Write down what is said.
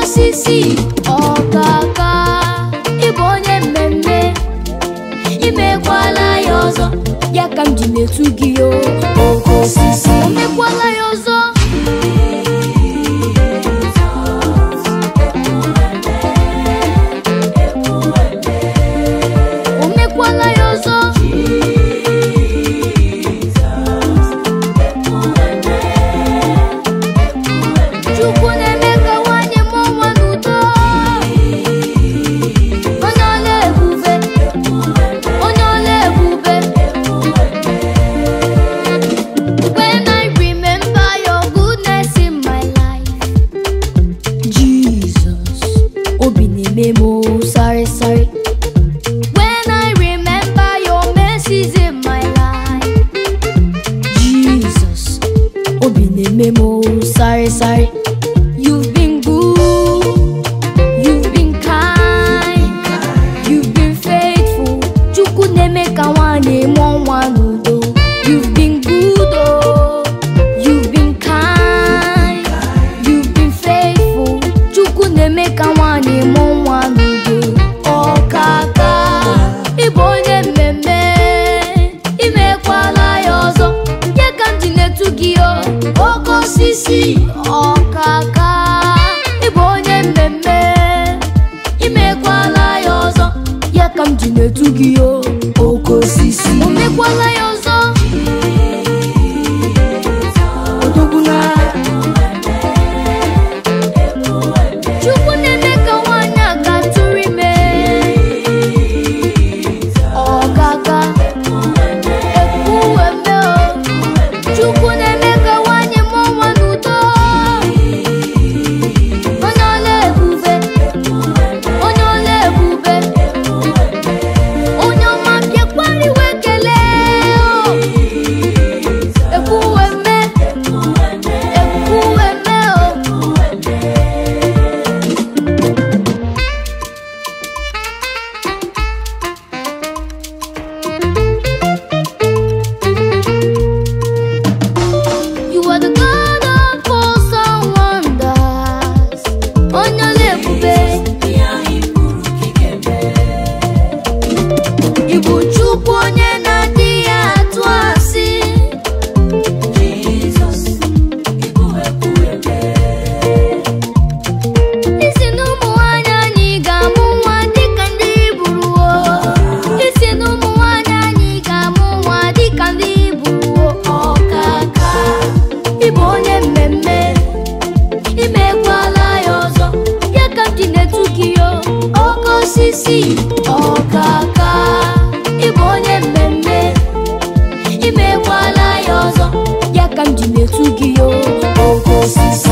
osisi ọkaka ịbụ onye mmemme imekwala ya ọzọ ya ka m ji na-etu gị o oke osisi o mekwala ya ọzọ o mekwala ya ọzọ chukwu na-eme ka nwanyị mụọ nwa n'udo onye ọla ebube onye ọla ebube when i remember your goodness in my life jesus obi na-eme m o sorry sorry when i remember your mercies in my life jesus obi na-eme m o sorry sorry you've been good you've been kind you've been faithful chukwu na-eme ka nwanyị mụọ nwa n'udo you've been good oh you've been kind you've been faithful chukwu na-eme ka nwanyị mụọ nwa n'udo ọkaka ịbụ onye mmemme imekwala ya ọzọ ya ka m ji na-etu gị o oke osisi ọkaka ịbụ onye mmemme imekwala ya ọzọ ya ka m ji na-etu gị o oke osisi o mekwala ya ọzọ odogbuna chukwu na-eme ka nwaanyị a ga tụrụ ime ọkaka ekwuweme o chukwu na-eme ka nwaanyị mụọ nwa n'udo onye ọla ebube onye ọla ebube onye ọma bịakwariwe kelee o ekwuweme ekwuweme o You are the God of all and wonders. Onye ọla ebube. Ị bụ Chukwu onye na-adịghị atụ asị. Isi n'ụmụ nwanyị anyị ga-amụ nwa dịka ndị Hibru Isi n'ụmụ nwanyị anyị ga-amụ nwa dịka ndị Hibru ọkaka ịbụ onye mmemme imekwala ya ọzọ ya ka m ji na-etu gị o oke osisi ọkaka ịbụ onye mmemme imekwala ya ọzọ ya ka m ji na-etu gị o oke osisi